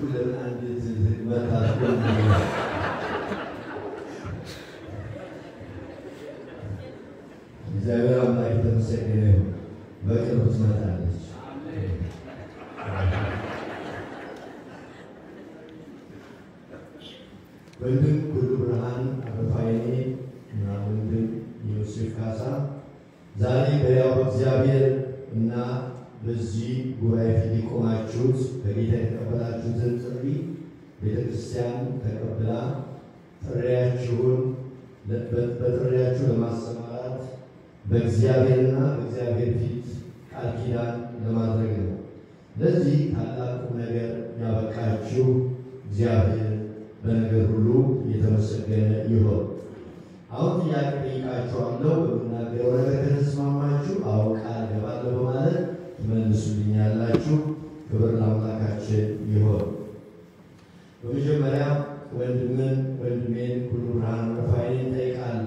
ለምን አንድ መታት እግዚአብሔር አምላክ የተመሰገነ ይሁን። በቅርቡ ትመጣለች። ወንድም ሁሉ ብርሃን አበፋይኔ እና ወንድም ዮሴፍ ካሳ ዛሬ በያው እግዚአብሔር እና በዚህ ጉባኤ ፊት የቆማችሁት በጌታ የተቀበላችሁትን ጥሪ ቤተ ክርስቲያን ተቀብላ ጥሪያችሁን በጥሪያችሁ ለማሰማራት በእግዚአብሔርና በእግዚአብሔር ፊት ቃል ኪዳን ለማድረግ ነው። ለዚህ ታላቁ ነገር ያበቃችሁ እግዚአብሔር በነገር ሁሉ የተመሰገነ ይሆን። አሁን ጥያቄ ጠይቃችኋለሁ። በምናገረው ነገር ከተስማማችሁ አዎ ቃል እገባለሁ በማለት ትመልሱልኛላችሁ። ክብር ለአምላካችን ይሆን። በመጀመሪያ ወንድምን ወንድሜን ሁሉ ብርሃን አረፋይኔን እጠይቃለሁ።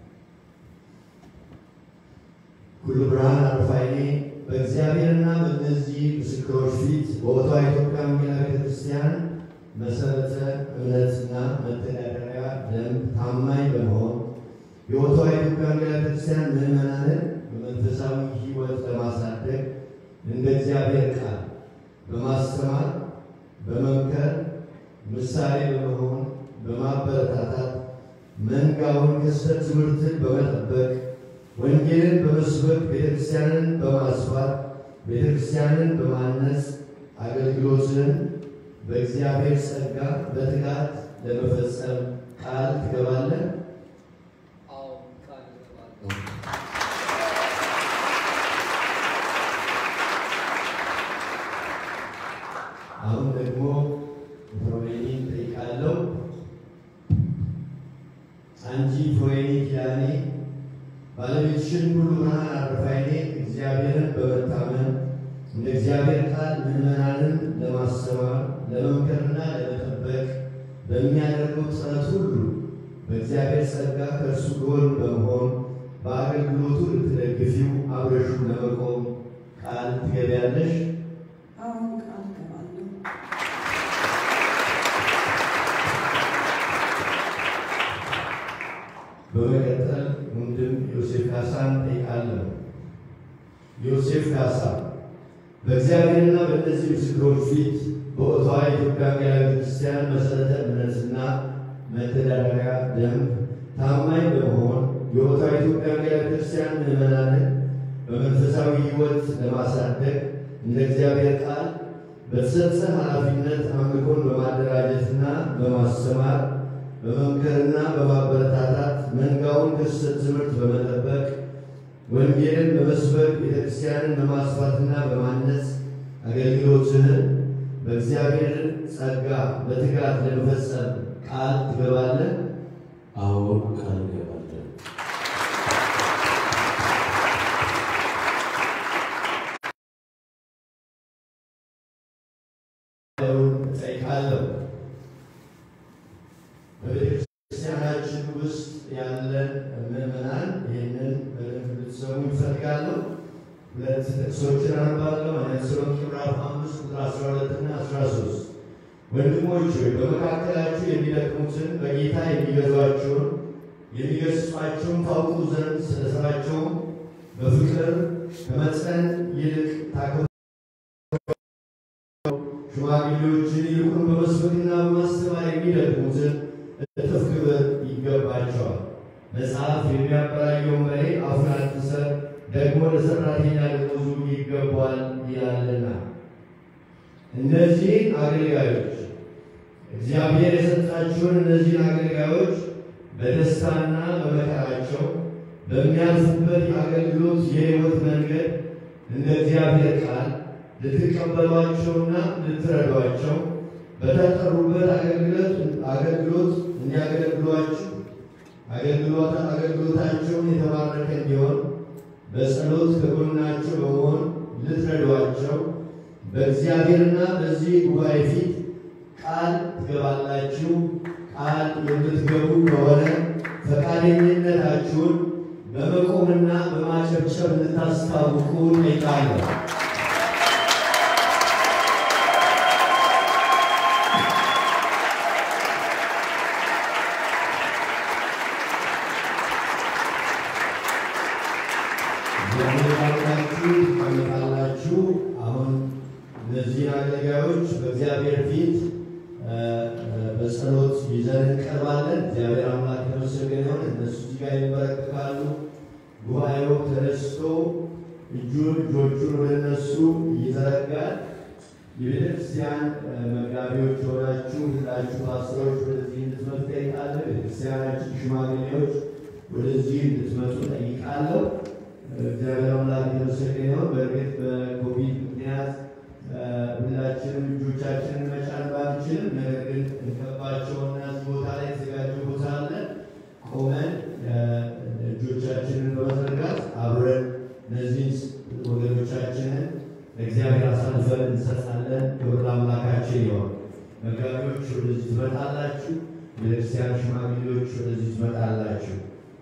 ሁሉ ብርሃን አረፋይኔ በእግዚአብሔርና በእነዚህ ምስክሮች ፊት በቦታ ኢትዮጵያ ወንጌላዊት ቤተክርስቲያን መሰረተ እምነትና መተዳደሪያ ደንብ ታማኝ በመሆን የቦታ ኢትዮጵያ ወንጌላዊት ቤተክርስቲያን ምዕመናንን በመንፈሳዊ ሕይወት ለማሳደግ እንደ እግዚአብሔር ቃል በማስተማር በመምከር ምሳሌ በመሆን በማበረታታት መንጋውን ከስህተት ትምህርትን በመጠበቅ ወንጌልን በመስበክ ቤተክርስቲያንን በማስፋት ቤተክርስቲያንን በማነጽ አገልግሎትን በእግዚአብሔር ጸጋ በትጋት ለመፈጸም ቃል ትገባለህ? አዎ ቃል እገባለሁ። አሁን ደግሞ ፍሮዌኒ ጠይቃለሁ። አንቺ ፍሮዌኒ ኪዳኔ ባለቤትሽን ሁሉ ብርሃን አረፋይኔ እግዚአብሔርን በመታመን እንደ እግዚአብሔር ቃል ምዕመናንን ለማስተማር ለመምከርና ለመጠበቅ በሚያደርገው ጥረት ሁሉ በእግዚአብሔር ጸጋ ከእርሱ ጎን በመሆን በአገልግሎቱ ልትደግፊው አብረሹ ለመቆም ቃል ትገቢያለሽ? አሁን ቃል እገባለሁ። በመቀጠል ወንድም ዮሴፍ ካሳን ጠይቃለሁ። ዮሴፍ ካሳ በእግዚአብሔርና በእነዚህ ምስክሮች ፊት በኦታዋ የኢትዮጵያ ወንጌላዊት ቤተክርስቲያን መሰረተ እምነትና መተዳደሪያ ደንብ ታማኝ በመሆን የኦታዋ የኢትዮጵያ ወንጌላዊት ቤተክርስቲያን ምዕመናንን በመንፈሳዊ ሕይወት ለማሳደግ እንደ እግዚአብሔር ቃል በተሰጠ ኃላፊነት አምልኮን በማደራጀትና በማስተማር በመምከርና በማበረታታት መንጋውን ከስህተት ትምህርት በመጠበቅ ወንጌልን በመስበክ ቤተክርስቲያንን በማስፋትና በማነጽ አገልግሎትህን በእግዚአብሔር ጸጋ በትጋት ለመፈጸም ቃል ትገባለህ? አዎ ቃል እገባለሁ። እጠይቃለሁ። በቤተክርስቲያናችን ውስጥ ያለን ምዕመናን ይህንን በደንብ ልትሰሙ ይፈልጋለሁ። ሁለት ጥቅሶችን አነባለሁ። አንደኛ ተሰሎንቄ ምዕራፍ አምስት ቁጥር አስራ ሁለት እና አስራ ሶስት ወንድሞች ሆይ በመካከላችሁ የሚደክሙትን በጌታ የሚገዟቸውን የሚገስጿቸውን ታውቁ ዘንድ ስለ ሥራቸውም በፍቅር ከመጠን ይልቅ ታከብሩ ሽማግሌዎችን ይልቁን በመስበክና በማስተማር የሚደክሙትን እጥፍ ክብር ይገባቸዋል። መጽሐፍ የሚያበራየውን በሬ አፉን አትሰር፣ ደግሞ ለሠራተኛ ደመወዙ ይገባዋል ይላልና። እነዚህን አገልጋዮች እግዚአብሔር የሰጣችሁን እነዚህን አገልጋዮች በደስታና በመከራቸው በሚያልፉበት የአገልግሎት የሕይወት መንገድ እንደ እግዚአብሔር ቃል ልትቀበሏቸውና ልትረዷቸው በተጠሩበት አገልግሎት አገልግሎት እንዲያገለግሏችሁ አገልግሎት አገልግሎታቸውን የተባረከ እንዲሆን በጸሎት ከጎናቸው በመሆን ልትረዷቸው በእግዚአብሔርና በዚህ ጉባኤ ፊት ቃል ትገባላችሁ። ቃል የምትገቡ ከሆነ ፈቃደኝነታችሁን በመቆምና በማጨብጨብ እንድታስታውቁ ጠይቃለሁ። ያመጣላችሁ ታመጣላችሁ። አሁን እነዚህ አገልጋዮች በእግዚአብሔር ፊት እ፣ እ፣ በጸሎት ይዘን እንቀርባለን። እግዚአብሔር አምላክ የተመሰገነ ይሁን። እነሱ እዚህ ጋር ይንበረከካሉ። ጉባኤው ተነስቶ እጁን እጆቹን ወደ እነሱ ይዘረጋል። የቤተ ክርስቲያን እ፣ መጋቢዎች ሆናችሁ ሁላችሁ ፓስተሮች ወደዚህ እንድትመጡ ጠይቃለሁ። ቤተክርስቲያናችን ሽማግሌዎች ወደዚህ እንድትመጡ ጠይቃለሁ። እግዚአብሔር አምላክ የተመሰገነ ይሁን። በእርግጥ በኮቪድ ምክንያት እ፣ ሁላችንም እጆቻችንን መጫን ባንችልም፣ ነገር ግን እንከባቸውና እዚህ ቦታ ላይ የተዘጋጀ ቦታ አለ። ቆመን እ፣ እጆቻችንን በመዘርጋት አብረን እነዚህን ወገኖቻችንን ለእግዚአብሔር አሳልፈን እንሰጣለን። ክብር ለአምላካችን ይሆን። መጋቢዎች ወደዚህ ትመጣላችሁ። ቤተክርስቲያን ሽማግሌዎች ወደዚህ ትመጣላችሁ።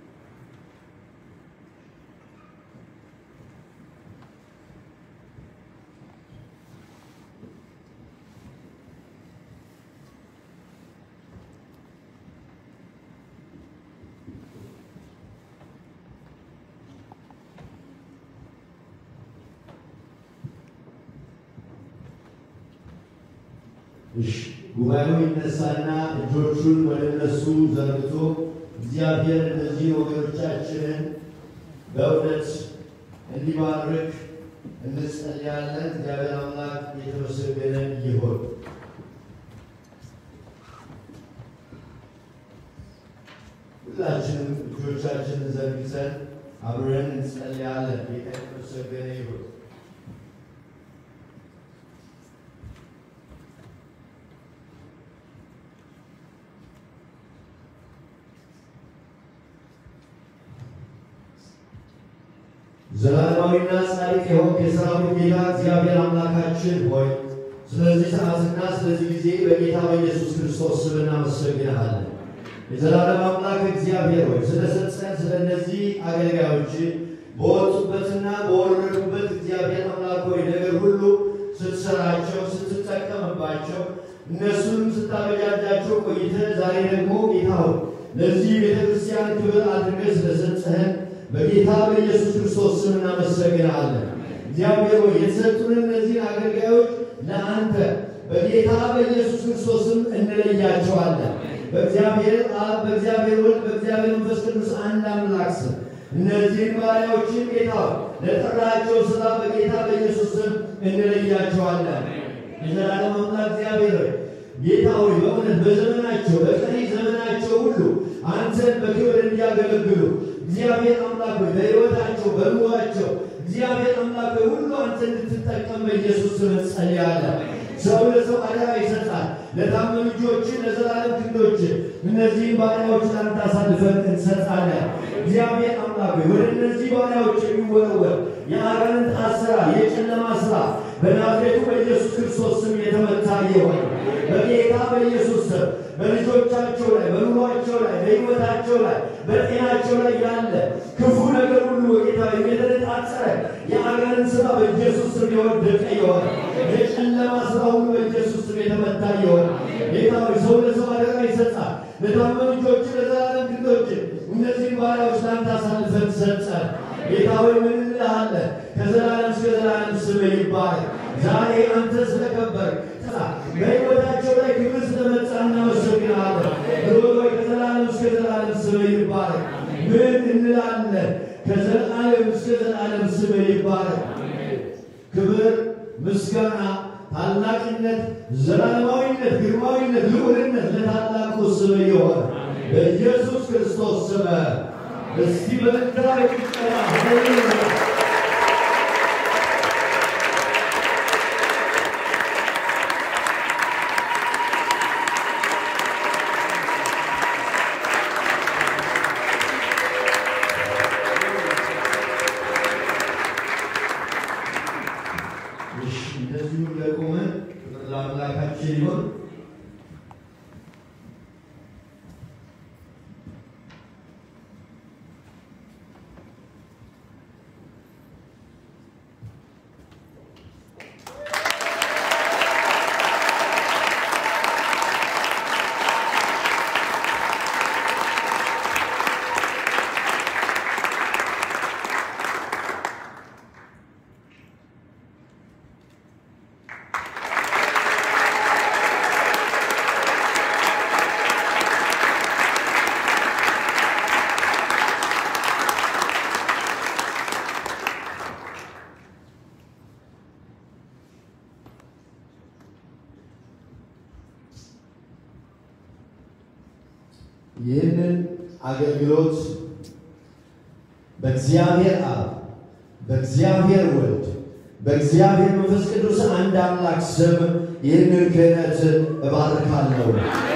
እሺ ጉባኤው ይነሳና እጆቹን ወደ እነሱ ዘርግቶ እግዚአብሔር እነዚህን ወገኖቻችንን በእውነት እንዲባርክ እንጸልያለን። እግዚአብሔር አምላክ የተመሰገነ ይሁን። ሁላችንም እጆቻችንን ዘርግተን አብረን እንጸልያለን። ጌታ የተመሰገነ ይሁን። ዘላለማዊና ጻድቅ የሆንክ የሰራዊት ጌታ እግዚአብሔር አምላካችን ሆይ ስለዚህ ሰዓትና ስለዚህ ጊዜ በጌታ በኢየሱስ ክርስቶስ ስም እናመሰግንሃለን። የዘላለም አምላክ እግዚአብሔር ሆይ ስለሰጠን ስለ እነዚህ አገልጋዮች በወጡበትና በወረዱበት እግዚአብሔር አምላክ ሆይ ነገር ሁሉ ስትሰራቸው፣ ስትጠቀምባቸው እነሱንም ስታበጃጃቸው ቆይተህ ዛሬ ደግሞ ጌታ ሆይ ለዚህ ቤተክርስቲያን ክብር አድርገህ ስለሰጠህን በጌታ በኢየሱስ ክርስቶስ ስም እናመሰግናለን። እግዚአብሔር ሆይ የተሰጡን እነዚህ አገልጋዮች ለአንተ በጌታ በኢየሱስ ክርስቶስ ስም እንለያቸዋለን። በእግዚአብሔር አብ፣ በእግዚአብሔር ወልድ፣ በእግዚአብሔር መንፈስ ቅዱስ አንድ አምላክ ስም እነዚህን ባሪያዎችን ጌታ ሆይ ለጠራቸው ስራ በጌታ በኢየሱስ ስም እንለያቸዋለን። የዘላለም አምላክ እግዚአብሔር ሆይ ጌታ ሆይ በእውነት በዘመናቸው በቀሪ ዘመናቸው ሁሉ አንተን በክብር እንዲያገለግሉ እግዚአብሔር አምላክ ሆይ በሕይወታቸው በኑሯቸው እግዚአብሔር አምላክ ሆይ ሁሉ አንተ እንድትጠቀም በኢየሱስ ስም እንጸልያለን። ሰው ለሰው አደራ ይሰጣል። ለታመኑ እጆችን ለዘላለም ክንዶችን እነዚህን ባሪያዎች ለአንተ አሳልፈን እንሰጣለን። እግዚአብሔር አምላክ ሆይ ወደ እነዚህ ባሪያዎች የሚወረወር የአጋንንት አሰራር፣ የጨለማ ስራ በናዝሬቱ በኢየሱስ ክርስቶስ ስም የተመታ ይሆን። በጌታ በኢየሱስ ስም በልጆቻቸው ላይ፣ በኑሯቸው ላይ፣ በሕይወታቸው ላይ፣ በጤናቸው ላይ ያለ ክፉ ነገር ሁሉ በጌታ የተነጣጠረ የአጋንንት ስራ በኢየሱስ ስም የወደቀ ይሆን። የጨለማ ስራ ሁሉ በኢየሱስ ስም የተመታ ይሆን። ጌታ ሆይ ሰው ለሰው አደራ ይሰጣል። ለታመኑ ልጆች ለዘላለም ግዶች እነዚህን ባሪያዎች ለአንተ አሳልፈን ሰጠን። ጌታ ሆይ ምን እንልሃለን? ከዘላለም እስከ ዘላለም ስምህ ይባረክ። ዛሬ አንተ ስለከበርክ በሕይወታቸው ላይ ክብር ስለመጣ እናመሰግንሃለን። ሮይ ከዘላለም እስከ ዘላለም ስምህ ይባረክ። ምን እንላለን? ከዘላለም እስከ ዘላለም ስምህ ይባረክ። ክብር፣ ምስጋና፣ ታላቅነት፣ ዘላለማዊነት፣ ግርማዊነት፣ ልዑልነት ለታላቁ ስምህ ይሆን በኢየሱስ ክርስቶስ ስም እስቲ በምድራ ይቀራ ሃሌሉያ እሺ እንደዚሁ ለቆመን ክብር ለአምላካችን ይሁን። ይህንን አገልግሎት በእግዚአብሔር አብ በእግዚአብሔር ወልድ በእግዚአብሔር መንፈስ ቅዱስ አንድ አምላክ ስም ይህንን ክህነት እባርካለሁ።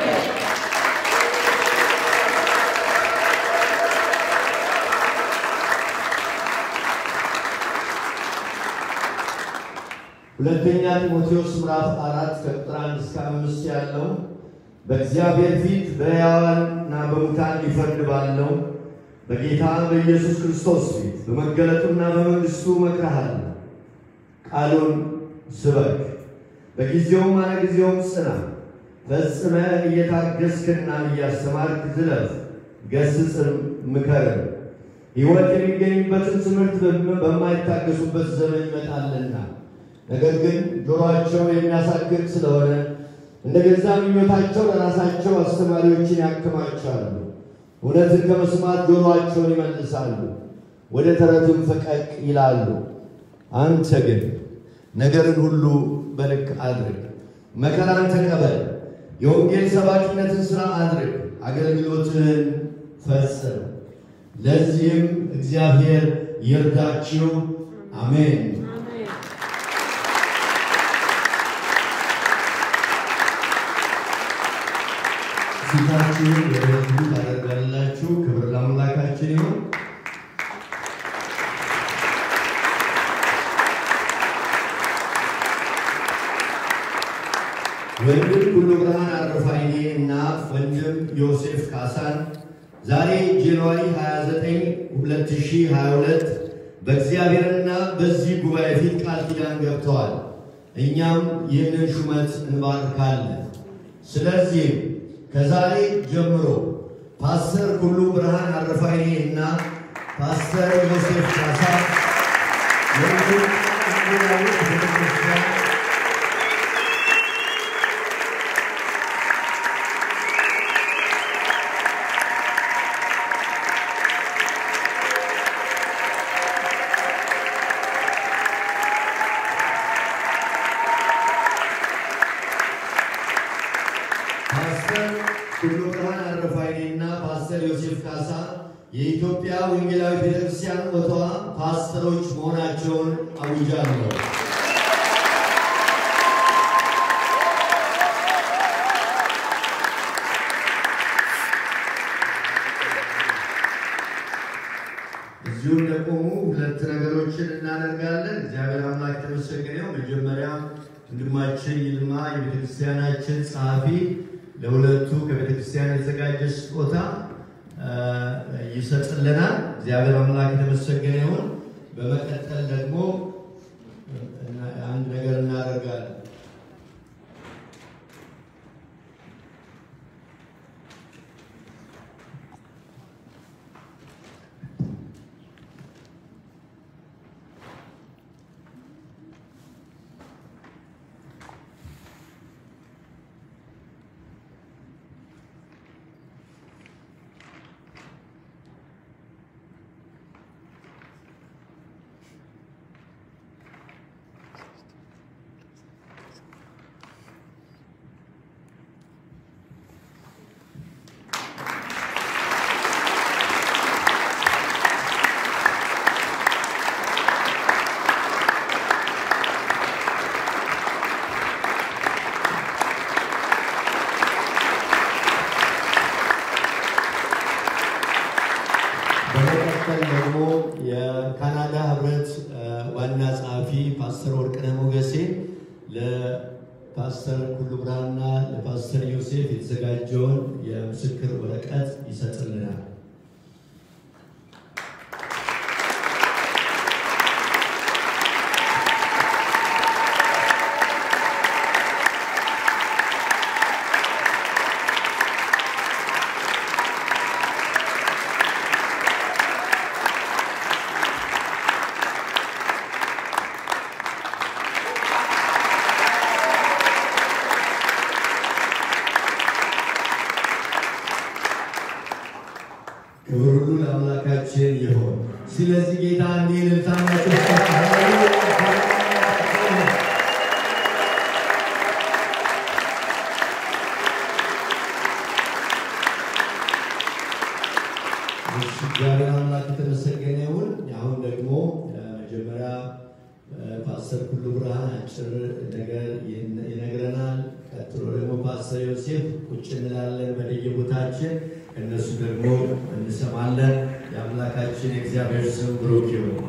ሁለተኛ ጢሞቴዎስ ምዕራፍ አራት ከቁጥር አንድ እስከ አምስት ያለው በእግዚአብሔር ፊት በሕያዋንና በሙታን ሊፈርድ ባለው በጌታ በኢየሱስ ክርስቶስ ፊት በመገለጡና በመንግሥቱ እመክርሃለሁ። ቃሉን ስበክ፣ በጊዜውም አለጊዜውም ጽና፣ ፈጽመህ እየታገስክና እያስተማርክ ዝለፍ፣ ገስጽም ምከርም። ሕይወት የሚገኝበትን ትምህርት በማይታገሱበት ዘመን ይመጣልና ነገር ግን ጆሮአቸው የሚያሳክክ ስለሆነ እንደ ገዛ ምኞታቸው ለራሳቸው አስተማሪዎችን ያከማቻሉ። እውነትን ከመስማት ጆሮአቸውን ይመልሳሉ፣ ወደ ተረትም ፈቀቅ ይላሉ። አንተ ግን ነገርን ሁሉ በልክ አድርግ፣ መከራን ተቀበል፣ የወንጌል ሰባኪነትን ሥራ አድርግ፣ አገልግሎትህን ፈጽም። ለዚህም እግዚአብሔር ይርዳችሁ። አሜን። ፊታችሁን ወደ ሕዝቡ ታደርጋላችሁ። ክብር ለአምላካችን ይሁን። ወንድም ሁሉ ብርሃን አረፋይኔ እና ወንድም ዮሴፍ ካሳን ዛሬ ጃንዋሪ 29 2022 በእግዚአብሔርና በዚህ ጉባኤ ፊት ቃል ኪዳን ገብተዋል። እኛም ይህንን ሹመት እንባርካለን። ስለዚህም ከዛሬ ጀምሮ ፓስተር ሁሉ ብርሃን አረፋይኔ እና ፓስተር ዮሴፍ ካሳ የወንጌል ወንጌላዊት ቤተክርስቲያን ፓስተር ሁሉ ብርሃን አረፋይኔ እና ፓስተር ዮሴፍ ካሳ የኢትዮጵያ ወንጌላዊ ቤተክርስቲያን ኦቷ ፓስተሮች መሆናቸውን አውጃለሁ። እዚሁ እንደቆሙ ሁለት ነገሮችን እናደርጋለን። እግዚአብሔር አምላክ የተመሰገነ ይሁን። መጀመሪያ ወንድማችን ይልማ የቤተክርስቲያናችን ጸሐፊ ለሁለቱ ከቤተክርስቲያን የተዘጋጀ ስጦታ ይሰጥልናል። እግዚአብሔር አምላክ የተመሰገነ ይሁን። በመቀጠል ደግሞ አንድ ነገር እናደርጋለን። በመቀጠል ደግሞ የካናዳ ህብረት ዋና ጸሐፊ ፓስተር ወርቅነህ ሞገሴ ለፓስተር ኩሉ ብርሃንና ለፓስተር ዮሴፍ የተዘጋጀውን የምስክር ወረቀት ይሰጥልናል። ክብር ሁሉ ለአምላካችን ይሆን። ስለዚህ ጌታ እንዲህ ልታናቸው እግዚአብሔር አምላክ የተመሰገነ ይሁን። አሁን ደግሞ መጀመሪያ ፓስተር ኩሉ ብርሃን አጭር ነገር ይነግረናል። ቀጥሎ ደግሞ ፓስተር ዮሴፍ ቁጭ እንላለን በየቦታችን፣ ከእነሱ ደግሞ እንሰማለን። የአምላካችን የእግዚአብሔር ስም ብሩክ ይሁን።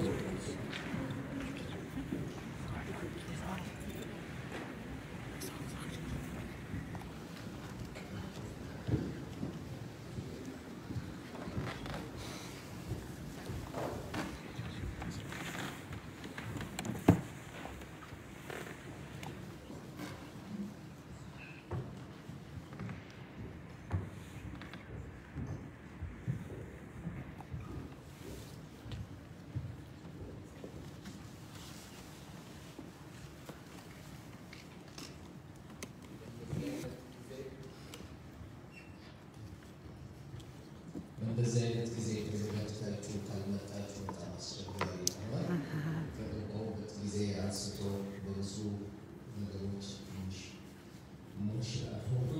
በእንደዚህ አይነት ጊዜ ተዘጋጅታችሁ ካልመጣችሁ በጣም አስቸጋሪ ይሆናል። ከገባሁበት ጊዜ አንስቶ በብዙ ነገሮች ትንሽ ሞሽናል ሆኖ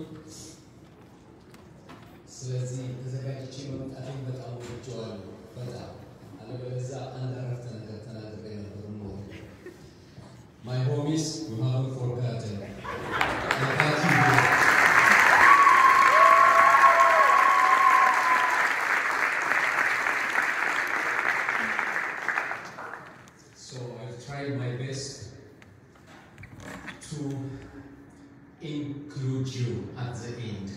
ስለዚህ ተዘጋጅቼ መምጣቴን በጣም ወድጄዋለሁ። በጣም አለበለዚያ አንድ አረፍተ ነገር ተናግሬ ነበር ኖሮ My homies, you haven't forgotten. I got you. So I've tried my best to include you at the end.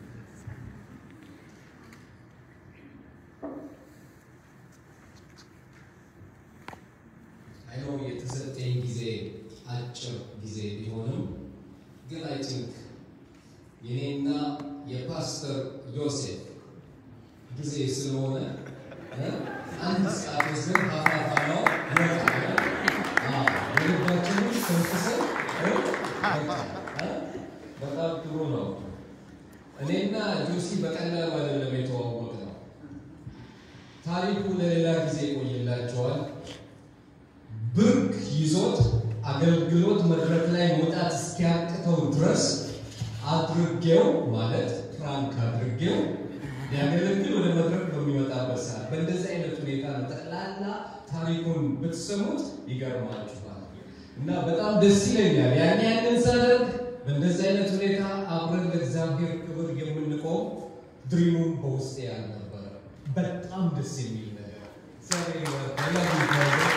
I know የተሰጠኝ ጊዜ አጭር ጊዜ ቢሆንም ግን አይ ቲንክ የኔና የፓስተር ዮሴፍ ጊዜ ስለሆነ እ አንድ ሰዓት ወስደን ሀፋፋ ነው ይበቃል። አዎ፣ የልባችንን ሰንፍሰን እ በቃ እ በጣም ጥሩ ነው። እኔና ጆሲ በቀላሉ አይደለም የተዋወቅ ነው። ታሪኩ ለሌላ ጊዜ ይቆይላቸዋል። ብርክ ይዞት አገልግሎት መድረክ ላይ መውጣት እስኪያቅተው ድረስ አድርጌው ማለት ፍራንክ አድርጌው ሊያገለግል ወደ መድረክ በሚመጣበት ሰዓት በእንደዚህ አይነት ሁኔታ ነው። ጠቅላላ ታሪኩን ብትሰሙት ይገርማችኋል እና በጣም ደስ ይለኛል። ያን ያንን ሳደርግ በእንደዚህ አይነት ሁኔታ አብረን ለእግዚአብሔር ክብር የምንቆም ድሪሙም በውስጤ ያልነበረ በጣም ደስ የሚል ነገር እግዚአብሔር ይባርክ።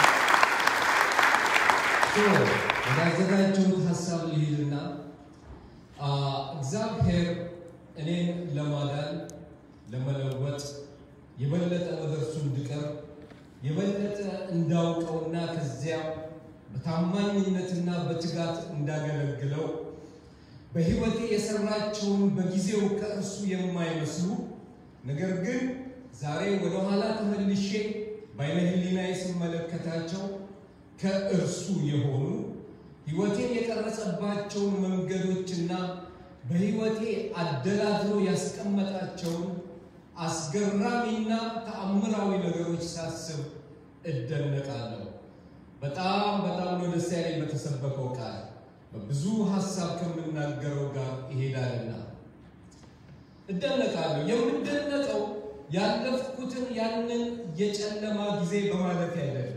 ወዳዘጋጀሁት ሀሳብ ልሂድና አ፣ እግዚአብሔር እኔን ለማዳን ለመለወጥ የበለጠ ወደ እርሱ እንድቀርብ የበለጠ እንዳውቀውና ከዚያ በታማኝነትና በትጋት እንዳገለግለው በሕይወቴ የሰራቸውን በጊዜው ከእርሱ የማይመስሉ ነገር ግን ዛሬ ወደኋላ ተመልሼ በዓይነ ሕሊናዬ ስመለከታቸው ከእርሱ የሆኑ ሕይወቴን የቀረጸባቸውን መንገዶችና በሕይወቴ አደላድሎ ያስቀመጣቸውን አስገራሚና ተአምራዊ ነገሮች ሳስብ እደነቃለሁ። በጣም በጣም ነው ደስ ያለኝ በተሰበከው ቃል በብዙ ሀሳብ ከምናገረው ጋር ይሄዳልና እደነቃለሁ። የምደነቀው ያለፍኩትን ያንን የጨለማ ጊዜ በማለፍ አይደለም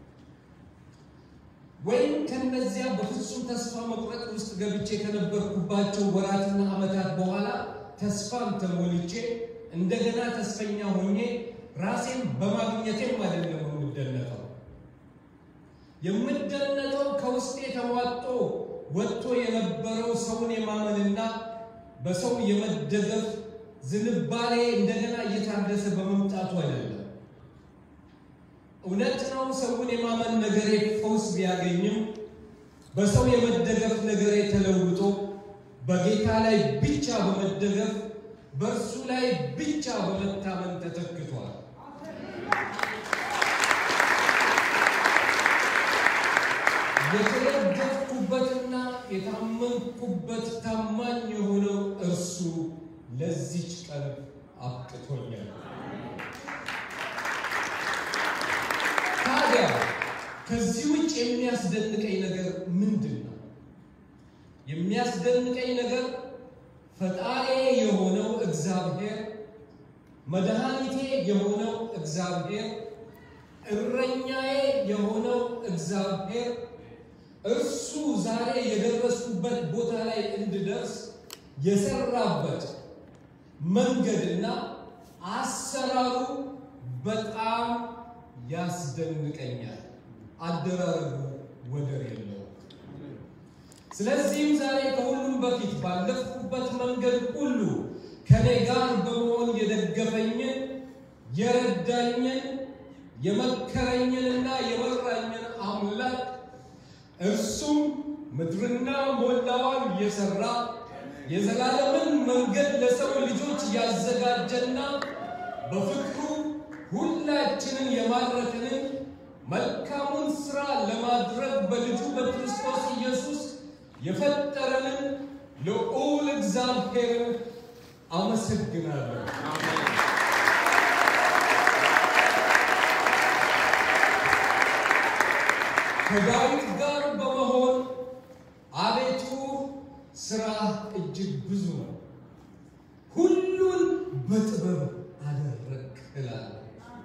ወይም ከነዚያ በፍጹም ተስፋ መቁረጥ ውስጥ ገብቼ ከነበርኩባቸው ወራትና ዓመታት በኋላ ተስፋን ተሞልቼ እንደገና ተስፈኛ ሆኜ ራሴን በማግኘቴም አይደለም የምደነቀው። የምደነቀው ከውስጤ ተሟጦ ወጥቶ የነበረው ሰውን የማመንና በሰው የመደገፍ ዝንባሌ እንደገና እየታደሰ በመምጣቱ አይደለም። እውነት ነው። ሰውን የማመን ነገሬ ፈውስ ቢያገኝም በሰው የመደገፍ ነገሬ ተለውጦ በጌታ ላይ ብቻ በመደገፍ በእርሱ ላይ ብቻ በመታመን ተተክቷል። የተደገፍኩበትና የታመንኩበት ታማኝ የሆነው እርሱ ለዚች ቀን አብቅቶኛል። ታዲያ ከዚህ ውጭ የሚያስደንቀኝ ነገር ምንድን ነው? የሚያስደንቀኝ ነገር ፈጣሪ የሆነው እግዚአብሔር መድኃኒቴ የሆነው እግዚአብሔር እረኛዬ የሆነው እግዚአብሔር እርሱ ዛሬ የደረስኩበት ቦታ ላይ እንድደርስ የሰራበት መንገድና አሰራሩ በጣም ያስደንቀኛል። አደራረጉ ወደር የለውም። ስለዚህም ዛሬ ከሁሉም በፊት ባለፍኩበት መንገድ ሁሉ ከኔ ጋር በመሆን የደገፈኝን የረዳኝን የመከረኝንና የመራኝን አምላክ እርሱም ምድርና ሞላዋን የሰራ የዘላለምን መንገድ ለሰው ልጆች ያዘጋጀና በፍቅሩ ሁላችንን የማረክንን መልካሙን ሥራ ለማድረግ በልጁ በክርስቶስ ኢየሱስ የፈጠረንን ልዑል እግዚአብሔርን አመሰግናለሁ። ከዳዊት ጋር በመሆን አቤቱ ሥራ እጅግ ብዙ ነው፣ ሁሉን በጥበብ አደረግ እላለሁ።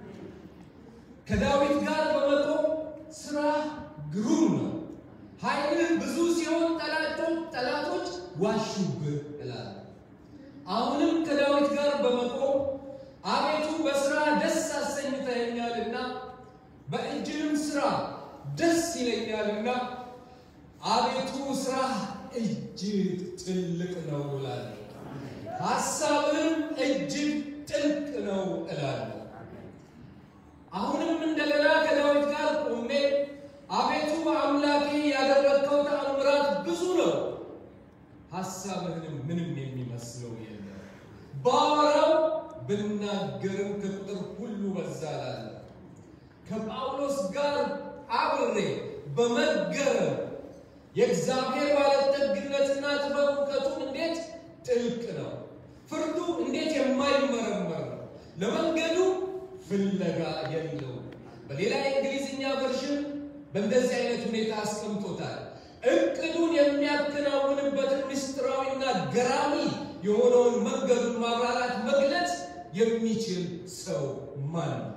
ከዳዊት ጋር በመቆም ሥራ ግሩም ነው፣ ኃይልህ ብዙ ሲሆን ጠላቶች ጠላቶች ዋሹብህ እላለሁ። አሁንም ከዳዊት ጋር በመቆም አቤቱ በሥራ ደስ አሰኝተኸኛልና በእጅህም ሥራ ደስ ይለኛልና አቤቱ ሥራ እጅግ ጥልቅ ነው እላለሁ። ሐሳብህም እጅግ ጥልቅ ነው እላለሁ። አሁንም እንደገና ከዳዊት ጋር ቆሜ አቤቱ አምላኬ ያደረግከው ተአምራት ብዙ ነው፣ ሐሳብህንም ምንም የሚመስለው የለም። ባወራው ብናገርም ከቁጥር ሁሉ በዛ እላለሁ። ከጳውሎስ ጋር አብሬ በመገረም የእግዚአብሔር ባለጠግነትና ጥበብ እውቀቱም እንዴት ጥልቅ ነው፣ ፍርዱ እንዴት የማይመረመር ነው፣ ለመንገዱ ፍለጋ የለው። በሌላ የእንግሊዝኛ ቨርሽን በእንደዚህ አይነት ሁኔታ አስቀምጦታል። እቅዱን የሚያከናውንበትን ምስጢራዊና ገራሚ የሆነውን መንገዱን ማብራራት መግለጽ የሚችል ሰው ማን ነው?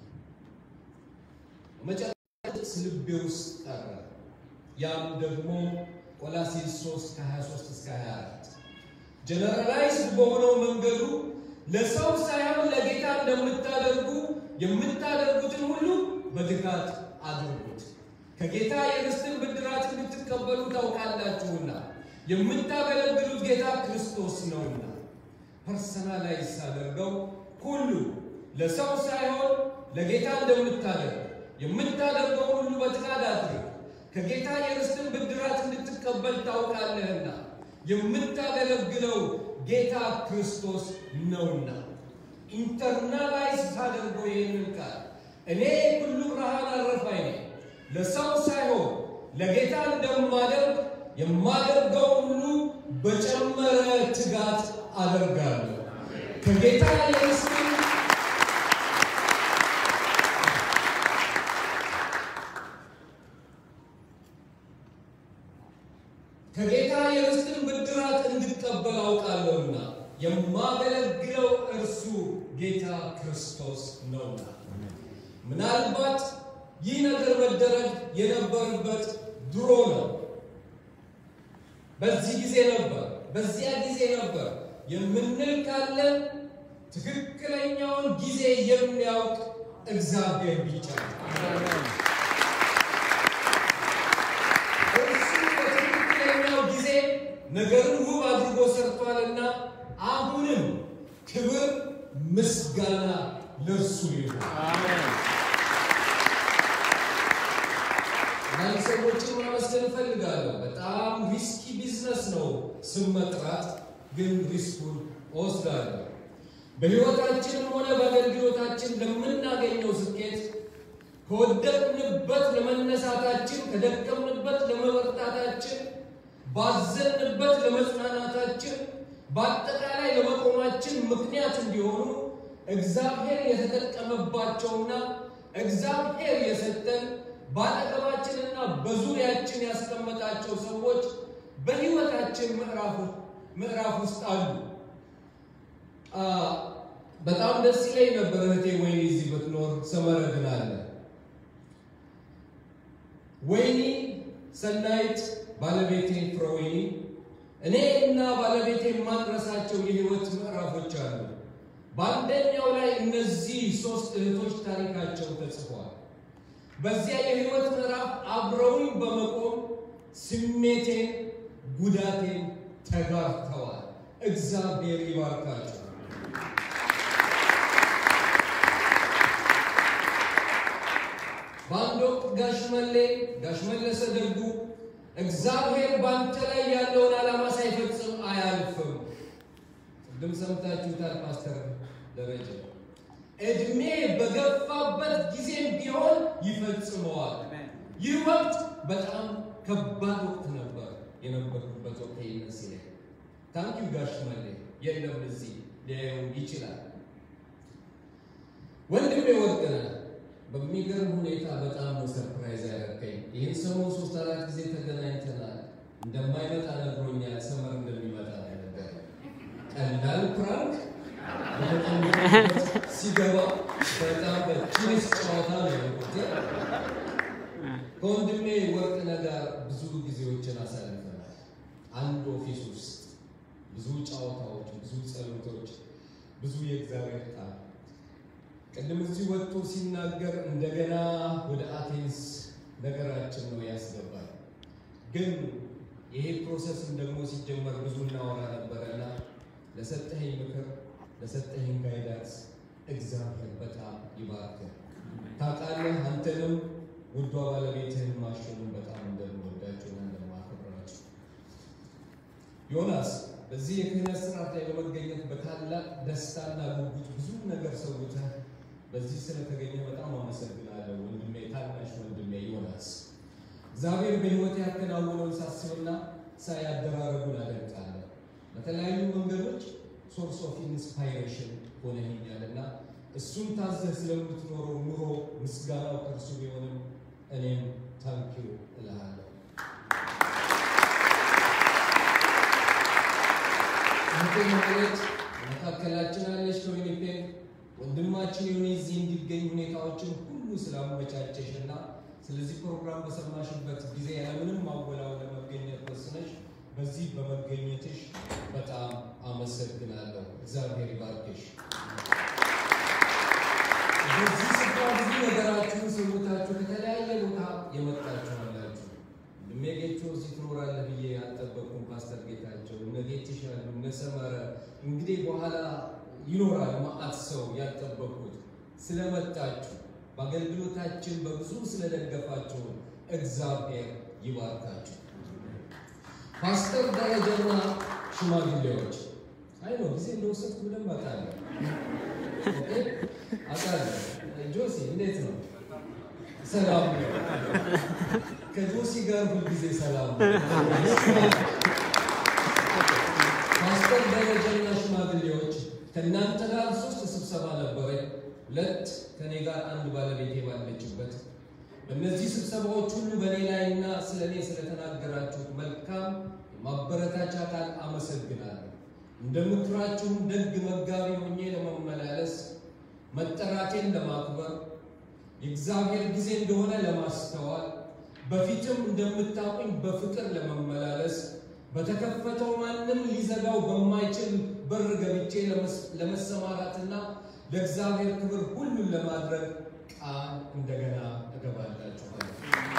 መጨረሻ ልቤ ውስጥ ቀረ። ያም ደግሞ ቆላሴስ 3 ከ23 እስከ 24 ጀነራላይዝድ በሆነው መንገዱ ለሰው ሳይሆን ለጌታ እንደምታደርጉ የምታደርጉትን ሁሉ በትጋት አድርጉት፣ ከጌታ የርስትን ብድራት እንድትቀበሉ ታውቃላችሁና የምታገለግሉት ጌታ ክርስቶስ ነውና። ፐርሰናላይዝ ሳደርገው ሁሉ ለሰው ሳይሆን ለጌታ እንደምታደርግ የምታደርገው ሁሉ በትጋት አድርግ፣ ከጌታ የርስትን ብድራት እንድትቀበል ታውቃለህና የምታገለግለው ጌታ ክርስቶስ ነውና። ኢንተርናላይዝ ታደርገው ይህንን ቃል እኔ ሁሉ ብርሃን አረፋይ ነኝ፣ ለሰው ሳይሆን ለጌታ እንደማደርግ የማደርገው ሁሉ በጨመረ ትጋት አደርጋለሁ ከጌታ የርስትን ከጌታ የርስትን ብድራት እንድቀበል አውቃለሁና የማገለግለው እርሱ ጌታ ክርስቶስ ነውና። ምናልባት ይህ ነገር መደረግ የነበረበት ድሮ ነው። በዚህ ጊዜ ነበር፣ በዚያ ጊዜ ነበር የምንል ካለ ትክክለኛውን ጊዜ የሚያውቅ እግዚአብሔር ብቻ ነው። እርሱ በትክክለኛው ጊዜ ነገርን ውብ አድርጎ ሰርቷልና አሁንም ክብር ምስጋና ለእርሱ ይሁን። አንዳንድ ሰዎችን ማመስገን እፈልጋለሁ። በጣም ሪስኪ ቢዝነስ ነው ስም መጥራት፣ ግን ሪስኩን እወስዳለሁ። በሕይወታችንም ሆነ በአገልግሎታችን ለምናገኘው ስኬት ከወደቅንበት ለመነሳታችን፣ ከደከምንበት ለመበርታታችን፣ ባዘንበት ለመጽናናታችን፣ በአጠቃላይ ለመቆማችን ምክንያት እንዲሆኑ እግዚአብሔር የተጠቀመባቸውና እግዚአብሔር የሰጠን በአጠገባችንና በዙሪያችን ያስቀመጣቸው ሰዎች በሕይወታችን ምዕራፍ ውስጥ አሉ። በጣም ደስ ይለኝ ነበር እህቴ ወይኔ እዚህ ብትኖር ሰመረ ግን አለ። ወይኒ ሰናይት ባለቤቴ ፍረወይኒ እኔ እና ባለቤቴ የማንረሳቸው የህይወት ምዕራፎች አሉ። በአንደኛው ላይ እነዚህ ሶስት እህቶች ታሪካቸው ተጽፏል። በዚያ የህይወት ምዕራፍ አብረውኝ በመቆም ስሜቴን፣ ጉዳቴን ተጋርተዋል። እግዚአብሔር ይባርካቸው። በአንድ ወቅት ጋሽ መሌ ጋሽ መለሰ ደጉ እግዚአብሔር በአንተ ላይ ያለውን ዓላማ ሳይፈጽም አያልፍም። ቅድም ሰምታችሁታል ፓስተር ደረጀ። እድሜ በገፋበት ጊዜም ቢሆን ይፈጽመዋል። ይህ ወቅት በጣም ከባድ ወቅት ነበር የነበርኩበት ወቅት ይመስለኝ። ታንኪዩ ጋሽ መሌ የለም እዚህ ሊያየው ይችላል። ወንድሜ ወርቅነህ በሚገርም ሁኔታ በጣም ነው ሰርፕራይዝ ያደረገኝ። ይህን ሰሞን ሶስት አራት ጊዜ ተገናኝተናል። እንደማይመጣ ነግሮኛል። ሰመር እንደሚመጣ ነበር። ቀላል ፕራንክ ሲገባ በጣም በቲኒስ ጨዋታ ነው ያልኩት። ከወንድሜ ወርቅነህ ጋር ብዙ ጊዜዎችን አሳልፈናል። አንድ ኦፊስ ውስጥ ብዙ ጨዋታዎች፣ ብዙ ጸሎቶች፣ ብዙ የእግዚአብሔር ቃል ቅድም እዚህ ወጥቶ ሲናገር እንደገና ወደ አቴንስ ነገራችን ነው ያስገባል። ግን ይሄ ፕሮሰስም ደግሞ ሲጀመር ብዙ እናወራ ነበረና ለሰጠኸኝ ምክር ለሰጠኸኝ ጋይዳንስ እግዚአብሔር በጣም ይባርክ። ታውቃለህ አንተንም ውዷ ባለቤትህን ማሸኑን በጣም እንደምወዳቸውና እንደማከብራቸው ዮናስ በዚህ የክህነት ስርዓት ላይ በመገኘት በታላቅ ደስታና ጉጉት ብዙ ነገር ሰውተህ በዚህ ስለተገኘ በጣም አመሰግናለሁ ወንድሜ፣ ታናሽ ወንድሜ ዮናስ። እግዚአብሔር በሕይወት ያከናወነውን ሳስብና ሳይ አደራረጉን አደንቃለሁ። በተለያዩ መንገዶች ሶርስ ኦፍ ኢንስፓይሬሽን ሆነኛልና እሱን ታዘህ ስለምትኖረው ኑሮ ምስጋናው ከእርሱ ቢሆንም እኔም ታንኪዩ እልሃለሁ። እህቴ ማለት መካከላችን አለች ከዊኒፔግ ወንድማችን የሆነ እዚህ እንዲገኝ ሁኔታዎችን ሁሉ ስላመቻቸሽ እና ስለዚህ ፕሮግራም በሰማሽበት ጊዜ ያለምንም ማወላወል ለመገኘት ወስነሽ በዚህ በመገኘትሽ በጣም አመሰግናለሁ። እግዚአብሔር ይባርክሽ። በዚህ ስፍራ ብዙ ነገራችሁን ሰውታችሁ ከተለያየ ቦታ የመጣችሁ አላችሁ። እድሜ ጌቾ እዚህ ትኖራለህ ብዬ አልጠበቅኩም። ፓስተር ጌታቸው እነ ጌትሽ ያሉ እነ ሰመረ እንግዲህ በኋላ ይኖራል ማአት ሰው ያልጠበቁት ስለመጣችሁ በአገልግሎታችን በብዙ ስለደገፋችሁን እግዚአብሔር ይባርካችሁ። ፓስተር ደረጃና ሽማግሌዎች አይ ነው ጊዜ እንደወሰድኩ በደንብ አውቃለሁ። ኦኬ አውቃለሁ። ጆሲ እንዴት ነው? ሰላም ነው። ከጆሲ ጋር ሁልጊዜ ሰላም ነው። ፓስተር ደረጃና ሽማግሌዎች ከእናንተ ጋር ሶስት ስብሰባ ነበረ። ሁለት ከኔ ጋር አንድ ባለቤቴ ባለችበት። በእነዚህ ስብሰባዎች ሁሉ በእኔ ላይና ስለ እኔ ስለተናገራችሁት መልካም ማበረታቻ ቃል አመሰግናለሁ። እንደምክራችሁም ደግ መጋቢ ሆኜ ለመመላለስ መጠራቴን ለማክበር የእግዚአብሔር ጊዜ እንደሆነ ለማስተዋል በፊትም እንደምታውቁኝ በፍቅር ለመመላለስ በተከፈተው ማንም ሊዘጋው በማይችል በር ገብቼ ለመሰማራትና ለእግዚአብሔር ክብር ሁሉን ለማድረግ ቃል እንደገና እገባላችኋለሁ።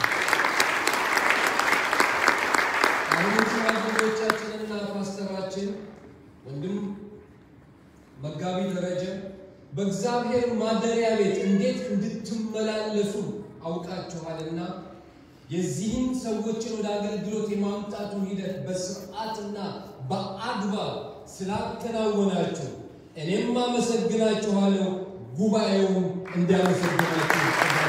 አሁንም ሽማግሌዎቻችንና ፓስተራችን ወንድም መጋቢ ደረጀ በእግዚአብሔር ማደሪያ ቤት እንዴት እንድትመላለሱ አውቃችኋልና የዚህም ሰዎችን ወደ አገልግሎት የማምጣቱን ሂደት በስርዓትና በአግባብ ስላከናወናችሁ እኔም አመሰግናችኋለሁ። ጉባኤውም እንዲያመሰግናችሁ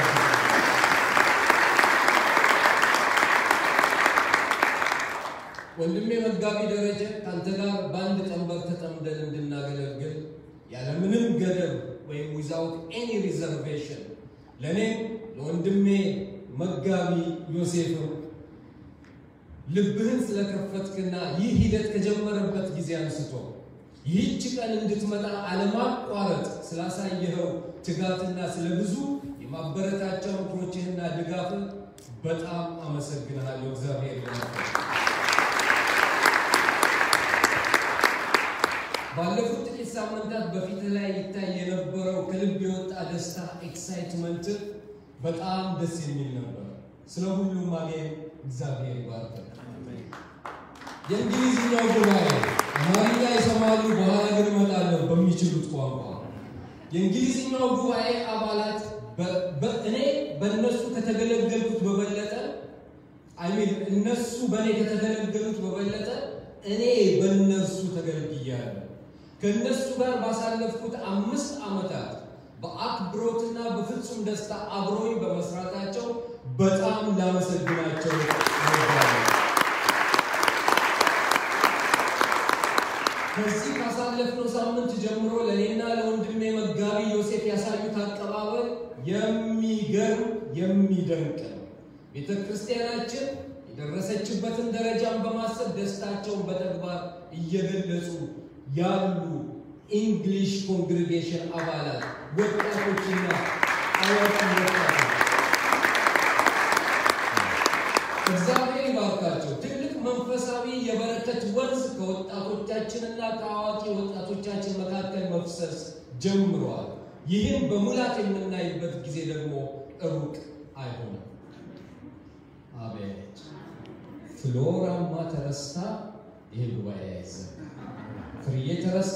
ወንድሜ መጋቢ ደረጀ ከአንተ ጋር በአንድ ቀንበር ተጠምደን እንድናገለግል ያለምንም ገደብ ወይም ዊዛውት ኤኒ ሪዘርቬሽን ለእኔም ለወንድሜ መጋቢ ዮሴፍም ልብህን ስለከፈትክና ይህ ሂደት ከጀመረበት ጊዜ አንስቶ ይህች ቀን እንድትመጣ አለማቋረጥ ስላሳየኸው ትጋትና ስለ ብዙ የማበረታቻ ምክሮችህና ድጋፍን በጣም አመሰግንሃለሁ። እግዚአብሔር ይመስገን። ባለፉት ጥቂት ሳምንታት በፊት ላይ ይታይ የነበረው ከልብ የወጣ ደስታ ኤክሳይትመንት በጣም ደስ የሚል ነበር። ስለ ሁሉም አሜን። እግዚአብሔር ይባርክ። የእንግሊዝኛው ጉባኤ አማርኛ ይሰማሉ፣ በኋላ ግን እመጣለሁ በሚችሉት ቋንቋ። የእንግሊዝኛው ጉባኤ አባላት እኔ በእነሱ ከተገለገልኩት በበለጠ አይሚን እነሱ በእኔ ከተገለገሉት በበለጠ እኔ በእነርሱ ተገልግያለሁ። ከእነሱ ጋር ባሳለፍኩት አምስት ዓመታት በአክብሮትና በፍጹም ደስታ አብሮኝ በመስራታቸው በጣም ላመሰግናቸው እወዳለሁ። ከዚህ ካሳለፍነው ሳምንት ጀምሮ ለእኔና ለወንድሜ መጋቢ ዮሴፍ ያሳዩት አቀባበል የሚገርም የሚደንቅ ነው። ቤተ ክርስቲያናችን የደረሰችበትን ደረጃን በማሰብ ደስታቸውን በተግባር እየገለጹ ያሉ ኢንግሊሽ ኮንግሪጌሽን አባላት ወጣቶችና አዋቂ ወጣቶች እግዚአብሔር ይባርካቸው። ትልቅ መንፈሳዊ የበረከት ወንዝ ከወጣቶቻችንና ከአዋቂ ወጣቶቻችን መካከል መፍሰስ ጀምሯል። ይህም በሙላት የምናይበት ጊዜ ደግሞ ሩቅ አይሆንም። አቤት ፍሎራማ ተረስታ ይህ ጉባኤ አይዘጋ። ፍርዬ ተረስታ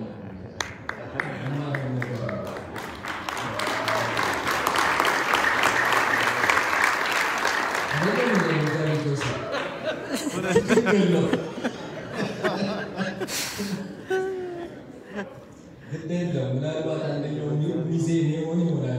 የማይሆን ነገር ነው። አይደለም እንደ መጋቢ ጆሴፍ? ትክክል ነው። ግድ የለም ምናልባት አንደኛው ሚዜ ሊሆን ይሆናል።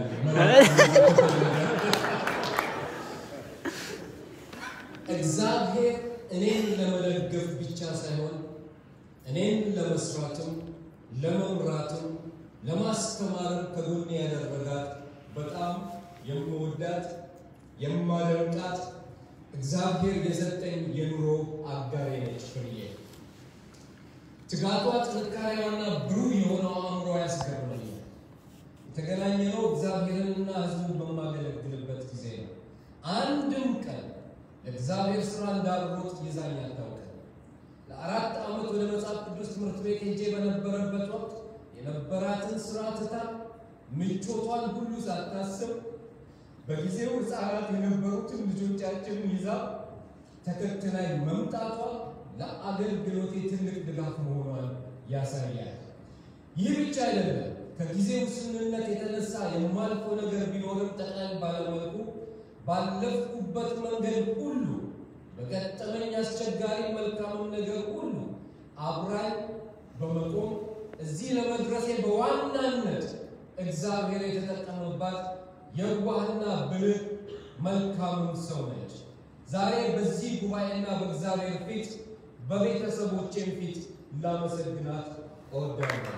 እግዚአብሔር እኔን ለመደገፍ ብቻ ሳይሆን እኔን ለመስራትም ለመምራትም ለማስተማርም ከጎኔ ያደረጋት በጣም የምወዳት የማደንቃት እግዚአብሔር የሰጠኝ የኑሮ አጋሬ ነች ፍርዬ። ትጋቷ፣ ጥንካሬዋና ብሩህ የሆነው አእምሮ ያስገርመኛል። የተገናኘነው እግዚአብሔርንና ሕዝቡን በማገለግልበት ጊዜ ነው። አንድም ቀን ለእግዚአብሔር ስራ እንዳልሮጥ ይዛኝ አታውቅም። ለአራት ዓመት ወደ መጽሐፍ ቅዱስ ትምህርት ቤት ሄጄ በነበረበት ወቅት የነበራትን ስራ ትታ ምቾቷን ሁሉ ሳታስብ በጊዜው ሕፃናት የነበሩትን ልጆቻችንን ይዛ ተከትላይ መምጣቷ ለአገልግሎቴ ትልቅ ድጋፍ መሆኗን ያሳያል። ይህ ብቻ አይደለም። ከጊዜ ውስንነት የተነሳ የማልፈው ነገር ቢኖርም ጠቅላይ ባለመልኩ ባለፍኩበት መንገድ ሁሉ በገጠመኝ አስቸጋሪ መልካምም ነገር ሁሉ አብራኝ በመቆም እዚህ ለመድረሴ በዋናነት እግዚአብሔር የተጠቀመባት የዋህና ብልህ መልካምም ሰው ነች። ዛሬ በዚህ ጉባኤና በእግዚአብሔር ፊት በቤተሰቦቼም ፊት ላመሰግናት እወዳለሁ።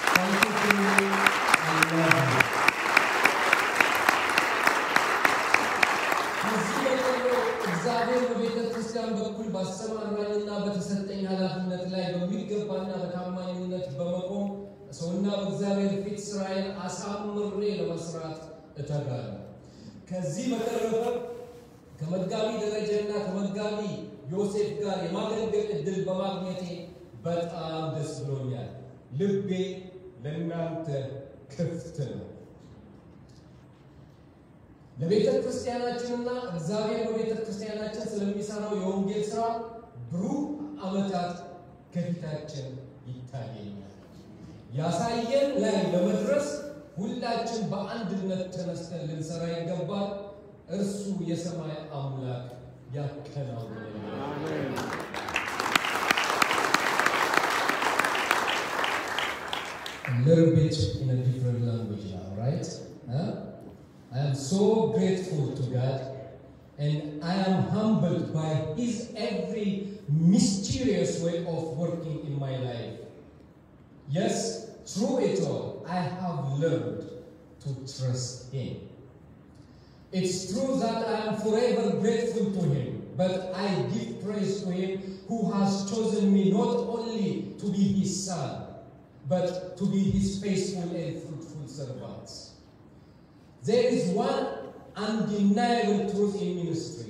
ከዚህ በቀሎ እግዚአብሔር በቤተ ክርስቲያን በኩል ባሰማራኝና በተሰጠኝ ኃላፊነት ላይ በሚገባና በታማኝነት በመቆም ሰውና በእግዚአብሔር ፊት ስራዬን አሳምሬ ለመስራት እተጋለሁ። ከዚህ በተረፈ ከመጋቢ ደረጃና ከመጋቢ ዮሴፍ ጋር የማገልገል እድል በማግኘቴ በጣም ደስ ብሎኛል። ልቤ ለእናንተ ክፍት ነው። ለቤተ ክርስቲያናችንና እግዚአብሔር በቤተ ክርስቲያናችን ስለሚሰራው የወንጌል ስራ ብሩህ ዓመታት ከፊታችን ይታየኛል። ያሳየን ላይ ለመድረስ ሁላችን በአንድነት ተነስተን ልንሰራ ይገባል። እርሱ የሰማይ አምላክ ያከናውንልናል። A little bit in a different language now, right? Huh? I am so grateful to God and I am humbled by His every mysterious way of working in my life. Yes, through it all, I have learned to trust Him. It's true that I am forever grateful to Him, but I give praise to Him who has chosen me not only to be His son, but to be his faithful and fruitful servants. There is one undeniable truth in ministry.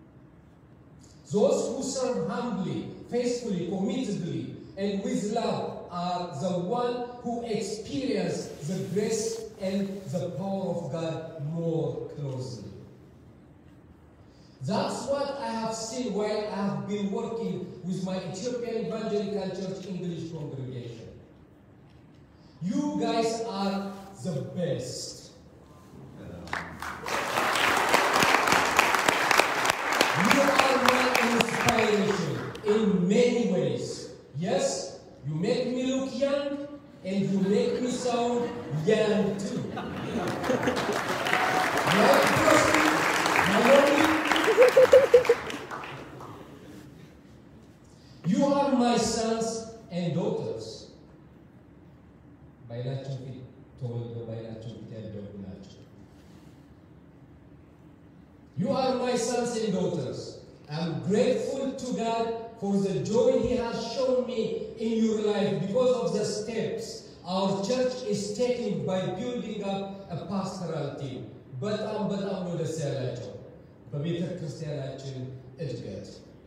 Those who serve humbly, faithfully, committedly, and with love are the one who experience the grace and the power of God more closely. That's what I have seen while I have been working with my Ethiopian Evangelical Church English congregation. You guys are the best. You are my inspiration in many ways. Yes, you make me look young and you make me sound young too. Right, Crosby? Naomi? You are my sons and daughters. ባይላችሁ ፊት ተወልደው ባይላችሁ ፊት ያደጉ ናቸው። You are my sons and daughters. I'm grateful to God for the joy He has shown me in your life because of the steps our church is taking by building up a pastoral team. በጣም በጣም ነው ደስ ያላቸው በቤተ ክርስቲያናችን እድገት።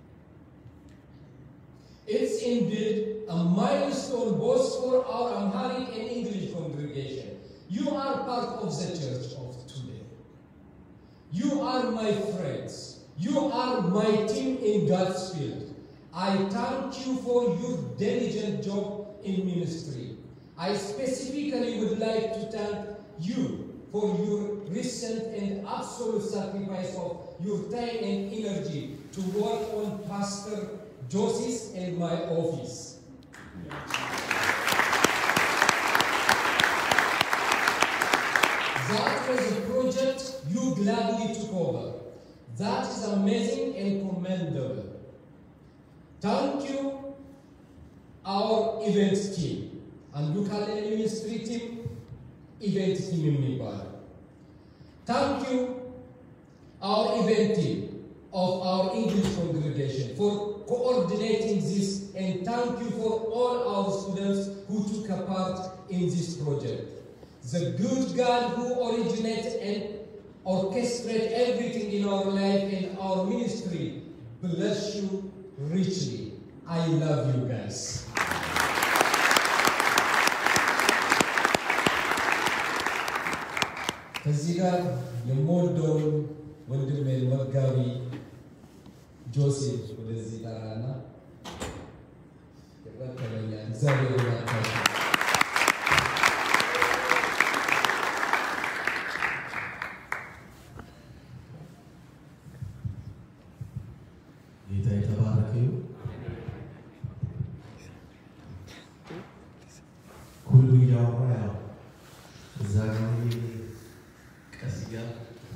It's indeed a milestone both for our Amharic and English congregation. You are part of the church of today. You are my friends. You are my team in God's field. I thank you for your diligent job in ministry. I specifically would like to thank you for your recent and absolute sacrifice of your time and energy to work on Pastor Josie's and my office. That was a project you gladly took over. That is amazing and commendable. Thank you, our event team. And look at the ministry team, event team የሚባለው Thank you, our event team of our English congregation for coordinating this and thank you for all our students who took a part in this project. The good God who originated and orchestrated everything in our life and our ministry bless you richly. I love you guys. ከዚህ ጋር የምወደውን ወንድሜን መጋቢ ጆሴፍ ወደዚህ ጠራና ይረከበኛል። እግዚአብሔር ይባርካችሁ። ጌታ የተባረከ ይሁን። ሁሉ እያወራ ያው እዛ ጋር ቀስ እያለ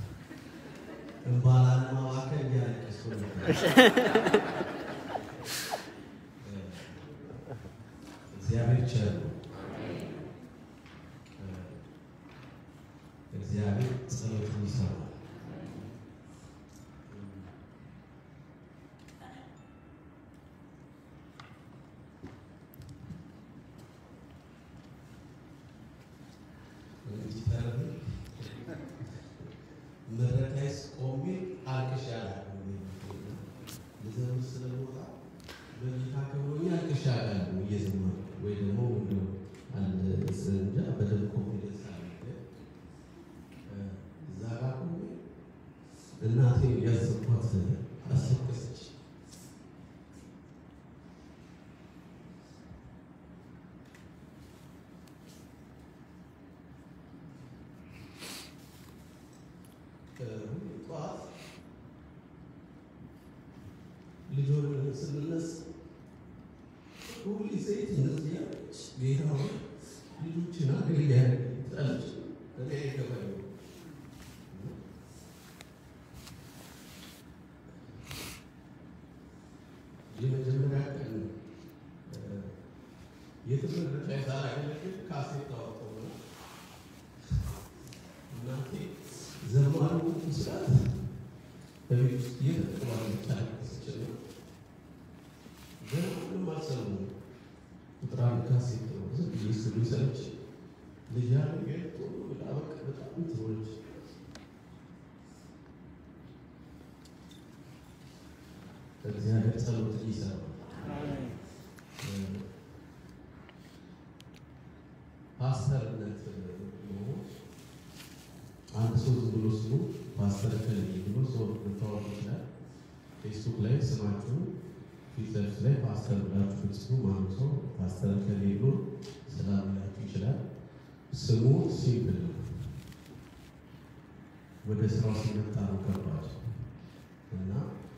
እንባላን ማባከል እያለቀስኩ ነበር። እግዚአብሔር ቸር ነው። እግዚአብሔር ጸሎትን ይሰማል። መድረክ ላይ ቆሜ አልቅሼ አላውቅም። ልዘምር ስለምወጣ በጌታ ከሆኜ አልቅሼ አላውቅም እየዘመርኩ ወይ ደግሞ እንደው አንድ እንጃ በደንብ ኮንፊደንስ አለኝ። ግን እዛ ጋር ቆሜ እናቴ ያዘንኳት አስለቀሰች። ጠዋት ልጅ ሆነን ስንነሳ ሁሉ ሴት እንደዚህ ያለች ጌታ ሆይ ልጆችን አገልጋይ ትላለች። እኔ አይገባኝም። የመጀመሪያ ቀን የትምህርት ላይ ሳላገለግል ካሴት ታወጣው ነው እናቴ ዘማሩ ስርዓት በቤት ውስጥ እየተጠቀማለች አለቀሰች ነው። ገና ምንም አልሰሙም። ቁጥር አንድ ካሴት ነው ዝም ብዬ ስሉ ሰለች ልጅ ያለ ቶሎ ብላ በቃ በጣም ትሆነች እግዚአብሔር ጸሎት ይሰራል። ፓስተርነት ነው። አንድ ሰው ዝም ብሎ ስሙ ፓስተር ከልይ ብሎ ሰው ልታወቅ ይችላል። ፌስቡክ ላይ ስማችሁ ፊት ለፊት ላይ ፓስተር ብላችሁ ብትጽፉ ማንም ሰው ፓስተር ከልይ ብሎ ስላላችሁ ይችላል። ስሙ ሲምፕል ነው። ወደ ስራው ሲመጣ ነው ከባድ እና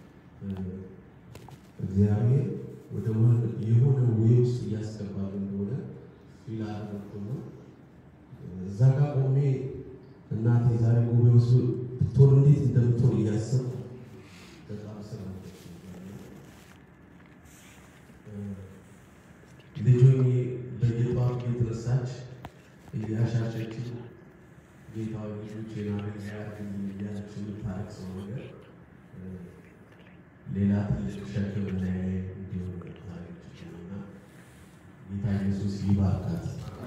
እግዚአብሔር ወደ የሆነ ወይ ውስጥ እያስገባል እንደሆነ ፊል አደረኩ ነው። እዛ ጋር ቆሜ እናቴ ዛሬ ጉባኤ ውስጥ ብትሆን እንዴት እንደምትሆን እያሰብኩ በጣም ስራ ልጆኜ በየጠዋቱ እየተነሳች እያሻሸች ጌታዊ ልጆች ናገር ያርግልኝ እያለች የምታረቅሰው ነገር ሌላ ትልቅ ሸክም ላይ እንዲሆን ታሪክ እና ጌታ ኢየሱስ ይባርካት።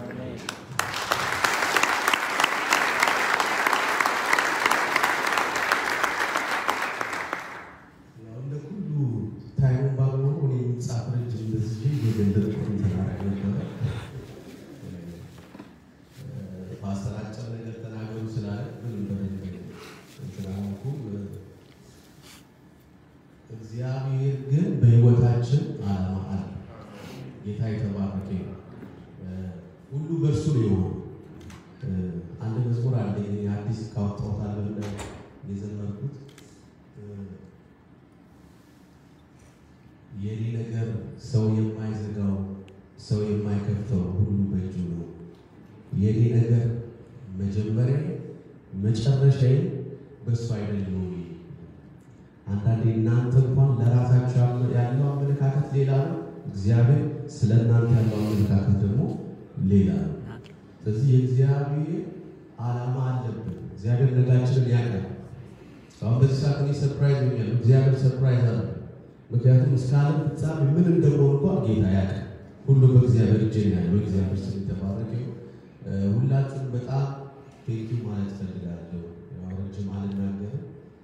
ያው እንደ ሁሉ ታይሙን ባግኖሩ እኔ የሚጻፍ ረጅም እንደዚህ የገንዘብ ቁም ተናራቅ ነበረ። ፓስተር አጭር ነገር ተናገሩ ስላለ ምንም በደንብ እንትን አላልኩም። እግዚአብሔር ግን በሕይወታችን ዓላማ አለ። ጌታ የተባረከ ነው። ሁሉ በእርሱ ነው የሆነው። አንድ መዝሙር አለ አዲስ ካወጣሁት አልበም ላይ የዘመርኩት የኔ ነገር ሰው የማይዘጋው ሰው የማይከፍተው ሁሉ በእጁ ነው። የኔ ነገር መጀመሪያ መጨረሻዬ በእሱ አይደለም ወይ? አንዳንዴ እናንተ እንኳን ለራሳችሁ ያለው አመለካከት ሌላ ነው። እግዚአብሔር ስለ እናንተ ያለው አመለካከት ደግሞ ሌላ ነው። ስለዚህ የእግዚአብሔር ዓላማ አለብን። እግዚአብሔር ነጋችንን ያውቃል። አሁን በዚህ ሰዓት እኔ ሰርፕራይዝ ሆኛለሁ። እግዚአብሔር ሰርፕራይዝ አለ። ምክንያቱም እስከ ዓለም ፍጻሜ ምን እንደሆነ እንኳን ጌታ ያውቃል። ሁሉ በእግዚአብሔር እጅ ነው ያለው። እግዚአብሔር ስም የተባረከ ይሁን። ሁላችሁም በጣም ቴንኪው ማለት ፈልጋለሁ። ያው ረጅም አልናገርም።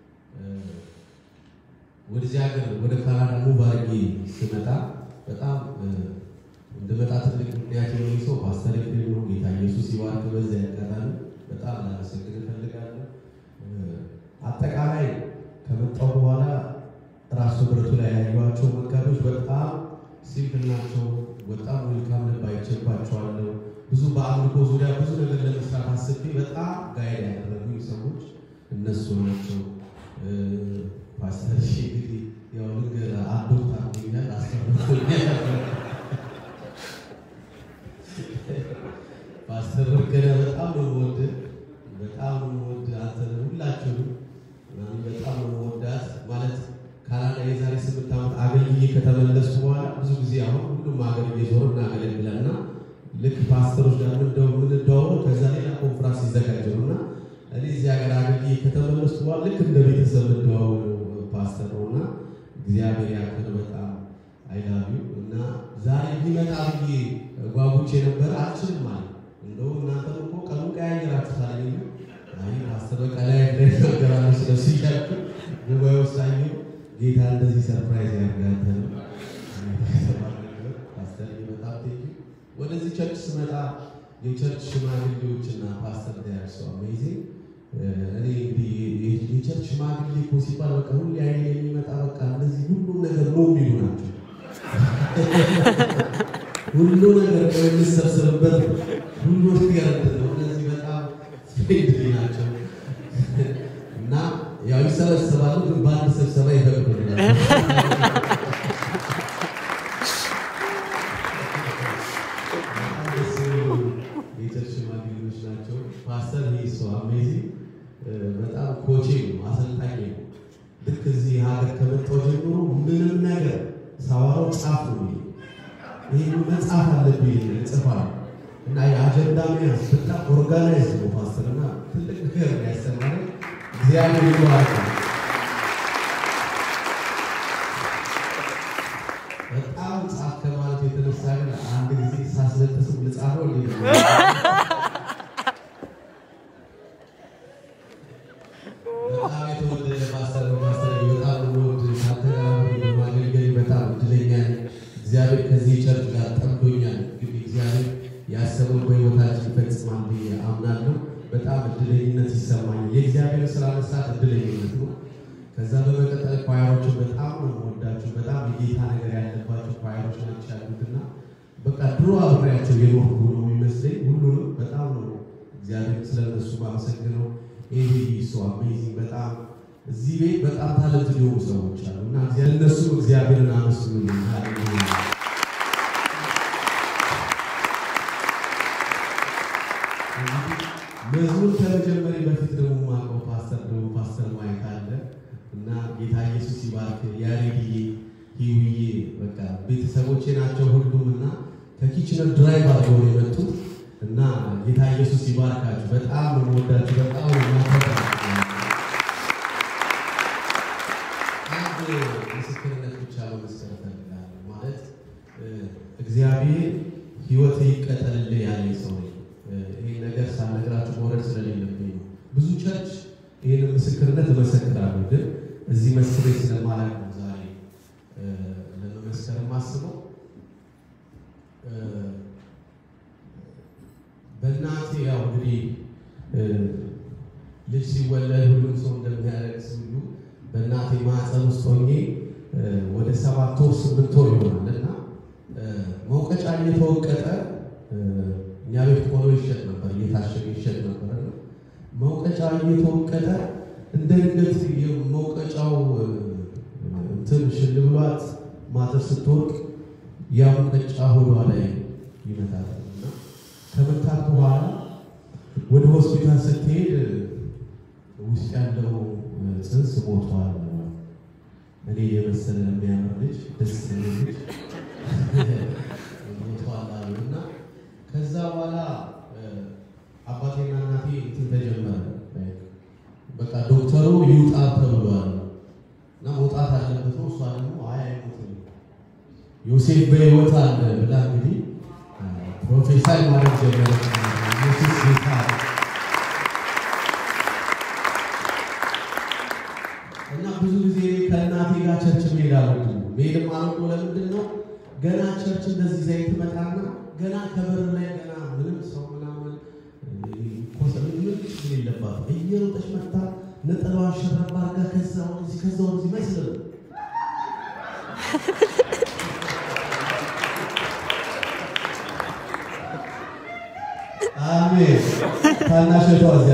ወደዚህ ሀገር ወደ ካናዳ ሙቭ አድርጌ ስመጣ በጣም እንደመጣ ትልቅ ምክንያት የሆነ ሰው ፓስተር ኤፍሬም ነው። ጌታ ኢየሱስ ይባርክ። በዚያ ያጋጣሚ በጣም ላመሰግን እፈልጋለሁ። አጠቃላይ ከመጣሁ በኋላ ራሱ ብረቱ ላይ ያዩዋቸው መጋቢዎች በጣም ሲምፕል ናቸው። በጣም ዌልካም ልብ አይቼባቸዋለሁ። ብዙ በአምልኮ ዙሪያ ብዙ ነገር ለመስራት አስቤ በጣም ጋይድ ያደረጉኝ ሰዎች እነሱ ናቸው። ፓስተር እሺ እንግዲህ ያው ልንገር አዶፕት አድርጎኛል አስፈርቶኛል። ፓስተር ወርቅነ በጣም ነው የምወድህ፣ በጣም ነው የምወድህ አንተን ሁላችሁንም እኔ በጣም ነው የምወዳት። ማለት ካናዳ የዛሬ ስምንት ዓመት አገልግዬ ከተመለስኩ በኋላ ብዙ ጊዜ አሁን ሁሉም ሀገር እየዞር እናገለግላልና ልክ ፓስተሮች ጋር ምንደዋወለው ከዛ ሌላ ኮንፍራንስ ይዘጋጅ ነው እና እኔ እዚህ ሀገር አገልግዬ ከተመለስኩ በኋላ ልክ እንደ ቤተሰብ እንደዋወለው ፓስተር ነው እና እግዚአብሔር ያክል በጣም አይላቪው እና ዛሬ ቢመጣ ብዬ ጓጉቼ ነበረ። አልችልም አለ። እንደውም እናንተም እኮ ቀኑ ቀያየራችሁታል። እኔ አይ ፓስተር በቃ ላይ ነገራለሁ ስለሱ እያልኩ ጉባኤ ውስጥ አየሁ። ጌታ እንደዚህ ሰርፕራይዝ ያርጋተ ነው ፓስተር በጣም ቴንኪ ወደዚህ ቸርች ስመጣ የቸርች ሽማግሌዎችና ፓስተር ዳያርሶ አሜዚንግ እኔ እንግዲህ የቸርች ሽማግሌ እኮ ሲባል በቃ ሁሌ አይኔ የሚመጣ በቃ እንደዚህ ሁሉም ነገር ነው የሚሉ ናቸው። ሁሉ ነገር ነው የሚሰብሰብበት ሁሉ ነገር ነው። እነዚህ በጣም ፍሬንድሊ ናቸው እና ያው ይሰበሰባሉ፣ ግን በአንድ ስብሰባ ይፈቅዱልናል። የቸርች ሽማግሌዎች ናቸው። ፓስተር ይህ ሰው አሜዚንግ በጣም ኮቼ ነው፣ አሰልጣኝ ነው። ልክ እዚህ ሀገር ከመጣሁ ጀምሮ ምንም ነገር ሳወራው ጻፍ ነው ይህ መጽሐፍ አለብኝ እጽፋለሁ እና የአጀንዳ መያዝ በጣም ኦርጋናይዝ ነው ፓስተር እና ትልቅ ነገር ነው ያስተማረኝ። እግዚአብሔር ይባርክ። በጣም ጻፍ ከማለት የተነሳ ግን አንድ ጊዜ ሳስለጥስም ልጻፈው እንዲ በጣም የተወደደ ፓስተር ነው። ፓስተር በጣም ወድ ካንተ ጋር በማገልገል በጣም እድለኛ ነኝ። እግዚአብሔር ከዚህ ቸርች ጋር ጠምዶኛል። እንግዲህ እግዚአብሔር ያሰበውን በሕይወታችን ይፈጽማል ብዬ አምናለሁ። በጣም እድለኝነት ይሰማኛል። የእግዚአብሔር ስራ መስራት እድለኝነት ነው። ከዛ በመቀጠል ኳየሮችን በጣም ነው የምወዳቸው። በጣም የጌታ ነገር ያለባቸው ኳየሮች ናቸው ያሉትና በቃ ድሮ አብሬያቸው የኖርኩ ነው የሚመስለኝ። ሁሉንም በጣም ነው እግዚአብሔር ስለነሱ ማመሰግነው። ኤቢ ሶ አሜዚንግ በጣም እዚህ ቤት በጣም ታለንት ሊሆኑ ሰዎች አሉ እና እነሱ እግዚአብሔርን አመስግኑልኝ። ሃሌሉያ መዝሙር ከመጀመሪ በፊት ደግሞ ማቀው ፓስተር ደግሞ ፓስተር ማይክ አለ እና ጌታ ኢየሱስ ይባርክ። ያሬድዬ ሂውዬ በቃ ቤተሰቦቼ ናቸው ሁሉም እና ከኪችነር ድራይቭ አድርገው ነው የመጡት እና ጌታ ኢየሱስ ይባርካችሁ። በጣም ነው የምወዳችሁ። በጣም ነው የማከብራችሁ። አንድ ምስክርነት ብቻ መመስከር እፈልጋለሁ። ማለት እግዚአብሔር ሕይወት ይቀጠልልህ ያለኝ ሰው ነኝ። ይህን ነገር ሳልነግራችሁ መውረድ ስለሌለብኝ ነው። ብዙ ቸርች ይህን ምስክርነት እመሰክራለሁ፣ ግን እዚህ መስክሬ ስለማላውቅ ነው ዛሬ ለመመስከር የማስበው። በእናቴ ያው እንግዲህ ልጅ ሲወለድ ሁሉም ሰው እንደሚያለቅስ ሁሉ በእናቴ ማህፀን ውስጥ ሆኜ ወደ ሰባት ወር ስምንት ወር ይሆናል እና መውቀጫ እየተወቀጠ እኛ ቤት ቆሎ ይሸጥ ነበር፣ እየታሸገ ይሸጥ ነበር። መውቀጫ እየተወቀጠ እንደ ድንገት መውቀጫው እንትን ሽል ብሏት ማተር ስትወርቅ ያ ሙቀጫ ሆዷ ላይ ይመታል እና ከመታት በኋላ ወደ ሆስፒታል ስትሄድ ውስጥ ያለው ጽንስ ሞቷል። እኔ የመሰለ የሚያምር ልጅ ደስ የሚል ልጅ ሞቷል አሉ እና ከዛ በኋላ አባቴና እናቴ እንትን ተጀመረ። በቃ ዶክተሩ ይውጣ ተብሏል እና መውጣት አለበት ነው። እሷ ደግሞ አይ አይሞትም ዮሴፍ በሕይወት አለ ብላ እንግዲህ ፕሮፌሰር ማለት ጀመረች። ኢየሱስ ጌታ እና ብዙ ጊዜ ከእናቴ ጋር ቸርች መሄድ አልወድም። መሄድም አልወድም። ለምንድን ነው ገና ቸርች እንደዚህ ዘይት መጣና ገና ከበር ላይ ገና ምንም ሰው ምናምን ኮሰ ምን ምን የለባት እየሮጠች መጣ ነጠላዋን ሸረባ አድርጋ ከዛ ወደዚህ ከዛ ወደዚህ መስል አሜን። ታናሸቷ እዚያ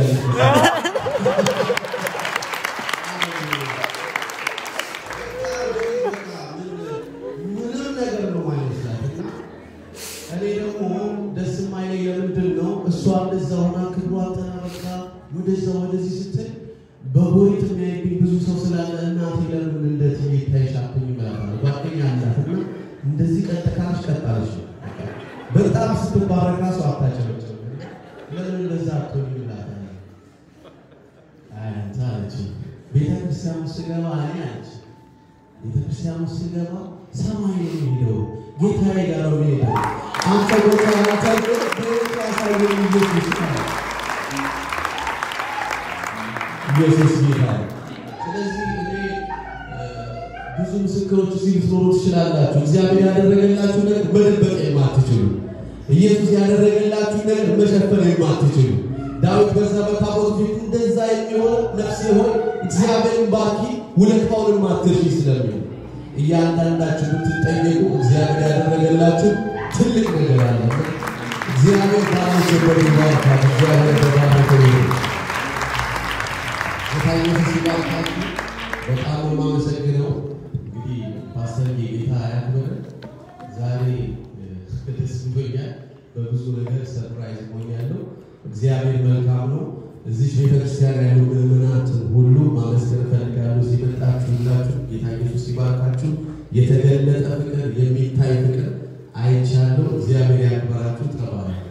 ምንም ነገር ነው ማይመስላት እና እኔ ደግሞ ደስ የማይለኝ ለምንድን ነው እሷ እንደዛ ሆና ክብሯን ተናበቃ ወደዛ ወደዚህ ስትል በጎሪት የሚያይብኝ ብዙ ሰው ስላለ እናቴ ለምን እንደዚህ ይታይሻብኝ ይመላታል። ጓደኛ አላት እና እንደዚህ ቀጥካለች ቀጣለች በጣም ስትባረክ ራሱ አታጨበጭም። ለምን እንደዛ አትሆኝ ይላታል። አንተ አለች ቤተ ክርስቲያን ውስጥ ስገባ እኔ አለች ቤተ ክርስቲያን ውስጥ ስገባ ሰማይ ነው የሚሄደው ጌታዬ ጋር ነው የሚሄደው። አንተ ቦታ ያሳየ በቤት ያሳየ ኢየሱስ ነው። ኢየሱስ ጌታ ነው። ስለዚህ እኔ ብዙ ምስክሮች እዚህ ልትኖሩ ትችላላችሁ። እግዚአብሔር ያደረገላችሁ ነገር መደበቅ የማትችሉ ኢየሱስ ያደረገላችሁ ነገር መሸፈን የማትችሉ ዳዊት በዛ በታቦት ፊት እንደዛ የሚሆን ነፍሴ ሆይ እግዚአብሔርን ባርኪ ውለታውንም አትርሺ ስለሚል እያንዳንዳችሁ ብትጠየቁ እግዚአብሔር ያደረገላችሁ ትልቅ ነገር አለ። እግዚአብሔር ባለበት ይባርካል። እግዚአብሔር በባረከ ይሁን። ጌታ ኢየሱስ ይባርካችሁ። በጣም ነው የማመሰግነው። እንግዲህ ፓስተር ጌታ ያክብር። ዛሬ ደስ ብሎኛል። በብዙ ነገር ሰርፕራይዝ ሆኛለሁ። እግዚአብሔር መልካም ነው። እዚህ ቤተክርስቲያን ያሉ ምዕመናትን ሁሉ ማመስገን እፈልጋለሁ። እዚህ መጣችሁ ሁላችሁ ጌታ ኢየሱስ ይባርካችሁ። የተገለጠ ፍቅር፣ የሚታይ ፍቅር አይቻለሁ። እግዚአብሔር ያክብራችሁ። ተባረኩ።